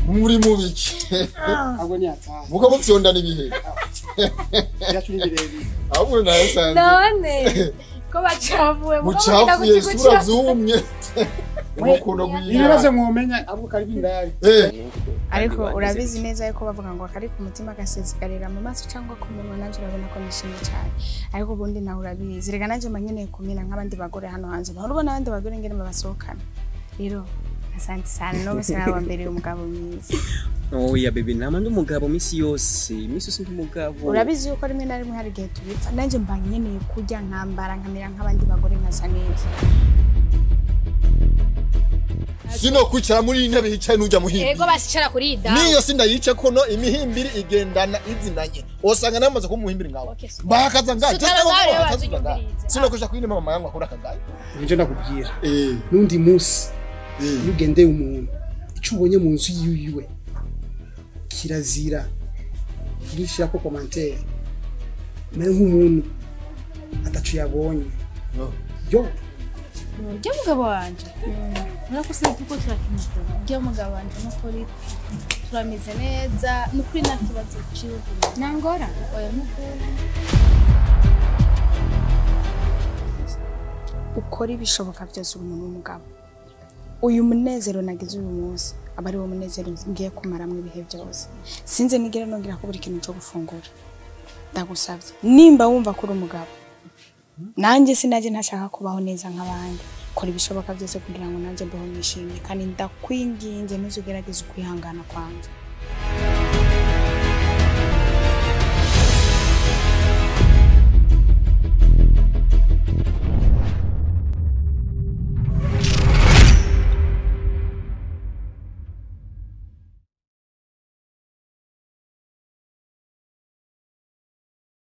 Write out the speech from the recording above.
muri mu biki ahubwo ni ataha muka mupfyondana ibihe byacu ni birebire ahubwo nayasanze none ko bacavuwe mugo bagenda mucafuye ku kigo sura cyacu. byumye umukono ibibazo gw'inyange mwumenya ahubwo kari bindari eh ariko urabizi neza yuko bavuga ngo akari ku mutima gasezegarira mu maso cyangwa ku munwa nanjye urabona ko nishimye cyane ariko ubundi nawe urabizi reka nanjye mba nkeneye kumena nk'abandi bagore hano hanze bahora ubona abandi bagore ngene babasohokana rero asante cyane n'ubu sinaba mbere umugabo mwiza oya bebe ntama ndi umugabo minsi yose minsi yose ndi umugabo urabizi yuko rimwe na rimwe hari igihe tubipfa nanjye mba nkeneye kurya nkambara nkamera nk'abandi bagore nkasa neza sino kwicara muri iyi ntebe yicaye n'ujya muhimbi yego basicara kuri iyi damu niyo sindayice kono imihimbiri igendana izinanye osanga namaze kumuhimbira ngawe Okay, super. bahakaza ngaye Sutara cyangwa ngawe, bahakaza wazuye ngaye. umbirize. sino kuja kwine mama yangu akora kagaye nibyo nakubwira eh n'undi munsi eh iyo ugendeye umuntu icyo ubonye mu nzu yiwe iwe kirazira ntishyira ko komantere mbere nk'umuntu atacu yabonye no. yo urya mugabo wanjye murakoze kuko turakimutora urya mugabo wanjye nuko uri turameze neza ni ukuri nta kibazo cy'ubuzima nangora oya n'ukuri ukora ibishoboka byose uri umuntu w'umugabo uyu munezero nagize uyu munsi aba ari wo munezero ngiye kumaramo ibihe byose sinzi nigera nongera ko buri kintu cyo gufungura ndagusabye nimba wumva ko uri umugabo nanjye sinajye ntashaka kubaho neza nk'abandi kora ibishoboka byose kugira ngo nanjye mbeho nishimye kandi ndakwinginze ntuzugerageze ukwihangana kwanjye